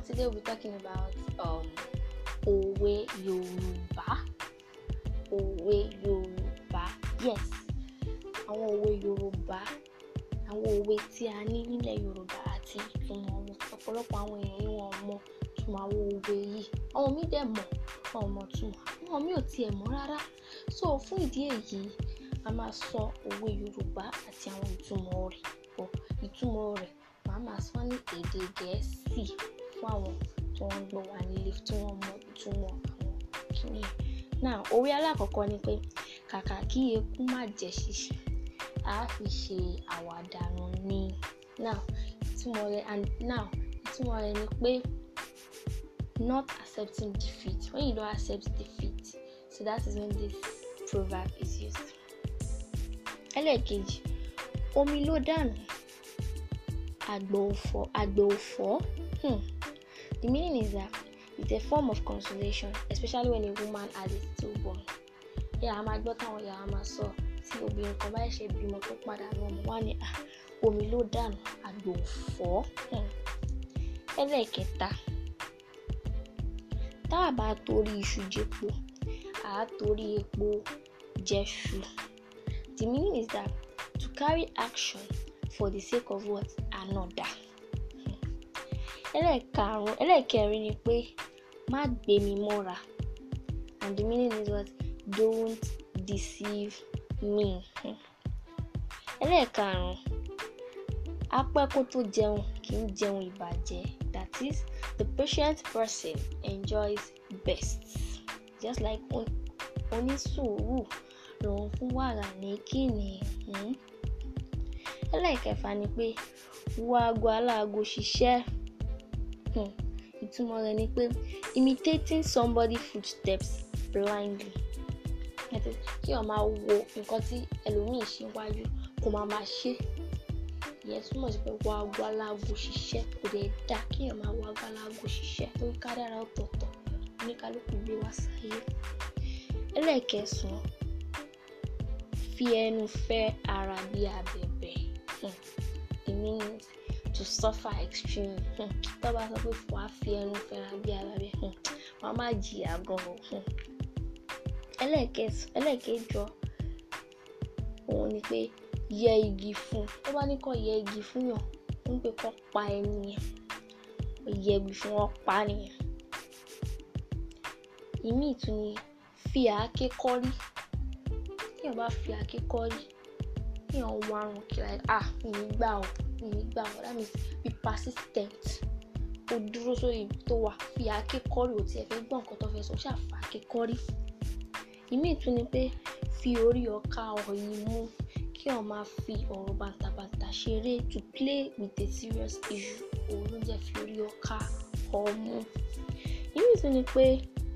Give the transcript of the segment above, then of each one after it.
today we'll be talking about um, òwe Yorùbá. Òwe Yorùbá. Yes, àwọn òwe Yorùbá. Àwọn òwe tí a ní nílẹ̀ Yorùbá àti ìtumọ̀ wọn. Ọ̀pọ̀lọpọ̀ àwọn èèyàn ni wọ́n mọ ìtumọ̀ àwọn òwe yìí. Àwọn míì dẹ̀ mọ̀, wọn ò mọ̀ ìtumọ̀. Àwọn míì ò tiẹ̀ mọ̀ rárá. So fún ìdí èyí, a máa sọ òwe Yorùbá àti àwọn ìtumọ̀ rẹ̀ pọ̀. Ìtumọ̀ rẹ̀ màá máa sọ ní èdè Gẹ̀ẹ́sì fún àwọn tó ń gbọ́ wa nílé tí wọ́n mọ ìtumọ̀ àwọn kíní yẹn. Now, òwe alákọ̀ọ́kọ́ ni pé kàkà kí eku má jẹ ṣíṣe, a fi ṣe àwàdà nù ni. Now, ìtumọ̀ rẹ̀ and now ìtumọ̀ rẹ̀ ni pé not accepting defeat. When you don't accept defeat, so that is when this proverb is used. Ẹlẹ́ẹ̀kejì, omi ló dànù, àgbà ò fọ̀, àgbà ò fọ̀. Hmm. The meaning is that it's a form of consolation, especially when a woman has a stillborn. Yà á máa gbọ́ táwọn ìyá wa máa sọ tí obìnrin kan bá ṣe bímọ tó padà lọ mọ̀ wá ní "Ah, omi ló dànù, àgbà ò fọ̀. Hmm. Ẹlẹ́ẹ̀kẹta, tá a bá torí iṣu jẹpo, à á torí epo jẹṣu. The meaning is that to carry action for the sake of what another. Ẹlẹ́ẹ̀karùn-ún, ẹlẹ́ẹ̀kẹrin ni pé má gbé mi mọ́ra and the meaning is what don't deceive me. Ẹlẹ́ẹ̀karùn-ún, apẹ́ kó tó jẹun kì í jẹun ìbàjẹ́. That is, the patient person enjoys best. Just like onísùúrù lòun fún wàrà ní kíni. Hmm? Ẹlẹ́ẹ̀kẹfà ni pé wo aago aláago ṣiṣẹ́. Hmm. Ìtumọ̀ rẹ̀ ni pé imitating somebody footsteps blindly. That is, kí o máa wo nǹkan tí ẹlòmíì ṣe wájú kó máa máa ṣe. Ìyẹn túmọ̀ sí pé wo aago aláago ṣiṣẹ́ kò dẹ̀ dá kí o máa wo aago aláago ṣiṣẹ́ torí kádàrá ọ̀tọ̀ọ̀tọ̀ oníkálukú gbé wá sáyé. Ẹlẹ́ẹ̀kẹsàn-án, fi ẹnu fẹ́ ara bí abẹ̀bẹ̀. Hmm. The meaning is to suffer extreme. Hmm. Tó bá sọ pé wàá fi ẹnu fẹ́ra bí abẹ̀bẹ̀, hmm. wàá má jìyà gan-an. Hmm. Ẹlẹ́ẹ̀kẹsàn-án, ẹlẹ́ẹ̀kẹjọ, òun ni pé yẹ igi fún. Tó bá ní kó yẹ igi fún yàn, ó ń pè kó pa ẹni yẹn. Yẹ igi fún wọn pa nìyẹn. Ìmí tún ni fi àáké kọ́rí. Tí èèyàn bá fi àáké kọ́rí, tí èèyàn ń warun kí like ah mi ní gbà ọ́, mi ní gbà ọ́. That means be persistent. O dúró sórí ibi tó wà, fi àáké kọ́rí ò tí ẹ fẹ́ gbọ́ nǹkan tó fẹ́ sọ, ṣáà fa àáké kọ́rí. Ìmí tún ni pé fi orí ọkà ọ̀yìn mú kí èèyàn máa fi ọ̀rọ̀ bàǹtàbàǹtà ṣeré to play with a serious issue. Òun ló jẹ́ fi orí ọkà ọmú. Ìmí tún ni pé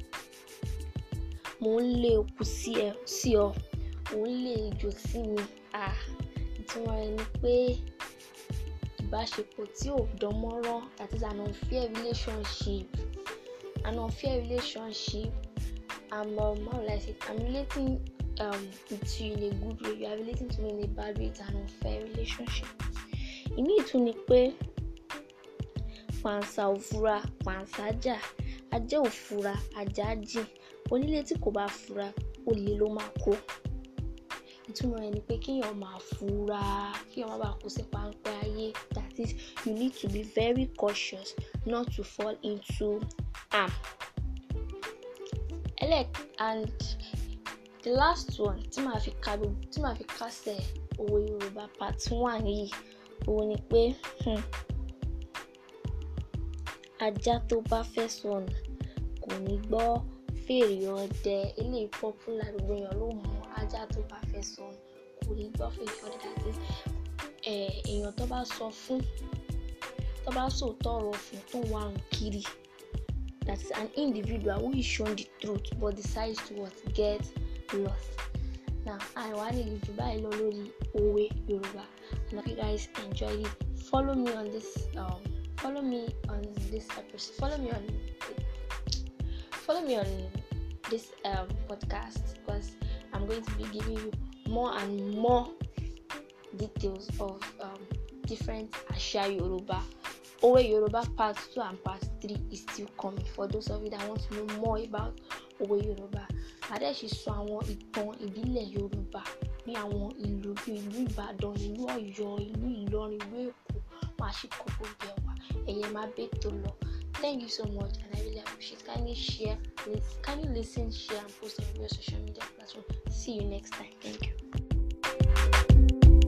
mò ń lé òkú sí ẹ sí ọ, mò ń lé ejò sí mi. Ah, ìtumọ̀ rẹ̀ ni pé ìbáṣepọ̀ tí ò dánmọ́rán that is an unfair relationship. An unfair relationship. I'm um, how will I say it? I'm relating um, with you in a good way. You are relating to me in a bad way. It's an unfair relationship. Ìmí tún ni pé pàǹsà ò fura, pàǹsà jà, ajá ò fura, ajá jìn. Onílé tí kò bá fura, olè ló máa kó. Ìtumọ̀ rẹ̀ ni pé kí èèyàn máa fura, kí èèyàn má bàa kó sí páńpẹ́ ayé. That is, you need to be very cautious not to fall into am. Ẹlẹ́ẹ̀k and the last one tí màá fi ka tí màá fi kásẹ̀ òwe Yorùbá part one yìí, òun ni pé hmm, ajá tó bá fẹ́ sọnù kò ní gbọ́ fèrè ọdẹ. Eléyìí popular gbogbo èèyàn ló mọ̀. Ajá tó bá fẹ́ sọnù kò ní gbọ́ fèrè ọdẹ. That is, eh, èèyàn tó bá sọ fún, tó bá sòótọ́ ọ̀rọ̀ fún tó ń warun kiri. That is an individual who is shown the truth but decides to what get lost. Now, àìwá ní ìlú báyìí lọ lórí òwe Yorùbá. I hope you guys enjoyed it. Follow me on this um, follow me on this episode. Follow me on follow me on this um, podcast because I'm going to be giving you more and more details of um, different Àṣà Yorùbá Owe Yoruba part 2 and part 3 is still coming for those of you that want to know more about Owe Yoruba. Adé ṣe sọ àwọn ìtàn ìbílẹ̀ Yorùbá ní àwọn ìlú bíi ìlú Ìbàdàn, ìlú Ọ̀yọ́, ìlú Ìlọrin, ìlú Èkó, máa ṣe kó gbogbo ẹ̀ wá. Ẹ̀yẹ máa bẹ́ tó lọ. Thank you so much and I really appreciate. Kindly share, kindly listen, share and post on your social media platform. See you next time. Thank you.